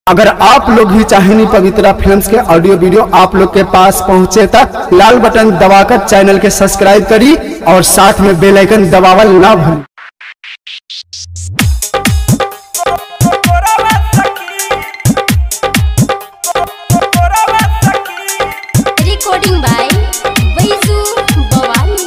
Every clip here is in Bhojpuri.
अगर आप लोग भी चाहेनी पवित्रा फिल्म्स के ऑडियो वीडियो आप लोग के पास पहुंचे तक लाल बटन दबाकर चैनल के सब्सक्राइब करी और साथ में बेल आइकन दबावल ना भूली recording by Baisu Bawani.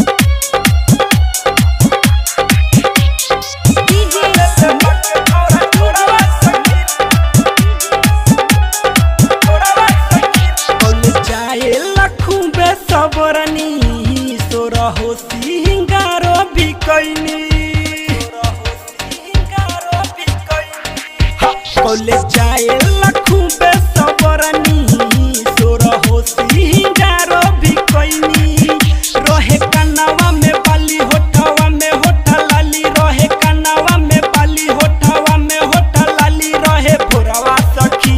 जाए लखूं बे सबरनी सोरहो सिंगारो भी कैनी कॉलेज जाए लखूं बे सबरनी सोरहो सिंगारो भी कैनी रहे कनावा में बाली होठावा में होठा लाली रहे कनावा में बाली होठावा में होठा लाली रहे भोरवा सखी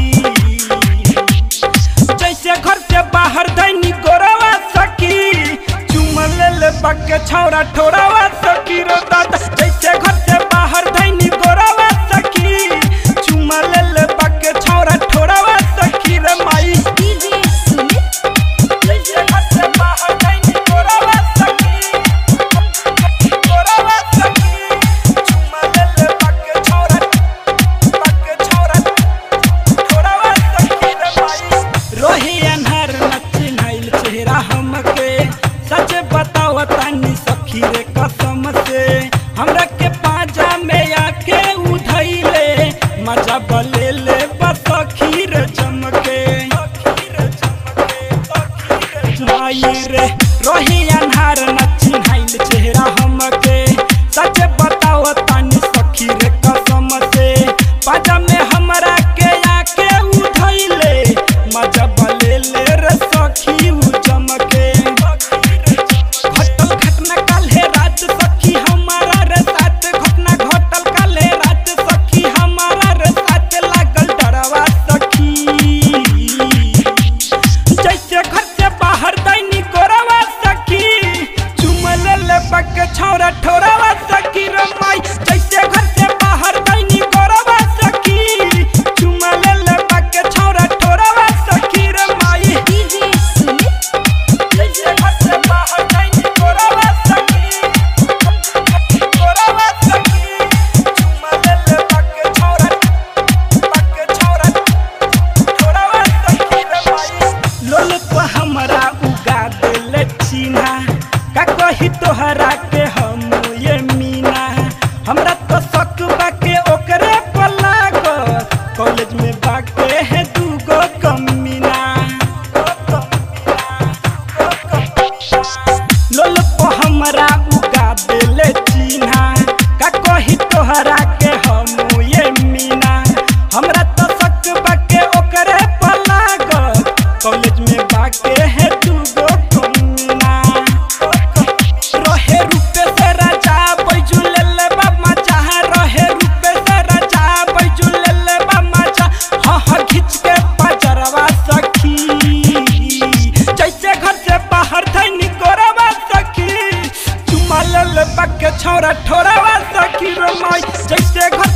जैसे घर से बाहर दैनी गोरवा सकी चुमल ले पक्के छौरा ठोरावा सकी रो दादा जैसे घर से बाहर दैनी गोरवा सकी चुमल ले पक्के छौरा ठोरावा सकी रे माई DJ Sumit, जैसे घर से बाहर दैनी गोरवा सकी गोरवा सकी चुमल ले पक्के छौरा पक्के छौरा ठोरावा सकी रे माई रोही अनहर नचिनाइल चेहरा हमके सच बताओ तानी सखी रे कसम से हमरा के पाजा में आके उधैले मजा बले ले बस सखी रे चमके माई रे रोही अनहार नचिनाइल चेहरा हमके सच बताओ तानी सखी रे कसम से पाजा में हमरा के आके उधैले मजा बले ले रे सखी उ चमके घटल घटना काल्हे रात सखी हमारा रे साथ घटना घटल काल्हे रात सखी हमारा रे साथ लागल डरवा सखी जैसे घर से बाहर दैनी गोरवा सखी चुमल ले पक छौरा ठोरवा सखी रे माई जैसे घर से बाहर दैनी गोरवा सखी चुमल ले पक छौरा ठोरवा सखी रे माई DJ Sumit, जैसे घर से बाहर दैनी गोरवा सखी गोरवा सखी चुमल ले पक छौरा पक छौरा ठोरवा सखी रे माई लोल पर हमरा उगा देले चीना का कही तोहरा के हम ये मीना हमरा तो शक बाके ओकरे पर लागत कॉलेज में बाके है दूगो कमीना लोल पर हमरा उगा देले चीना का कही तोहरा के हम ये मीना हमरा तो शक बाके ओकरे पर लागत कॉलेज में बाके है दूगो कमीना रहे रूपे से राजा बैजू ले ले बाबा चाह रहे रूपे से राजा बैजू ले ले बाबा चाह हाँ हाँ खींच के पजरवा सखी जैसे घर से बाहर थैनी गोरवा सखी चुमा ले ले बाके छौरा ठोरवा सखी रो माई जैसे घर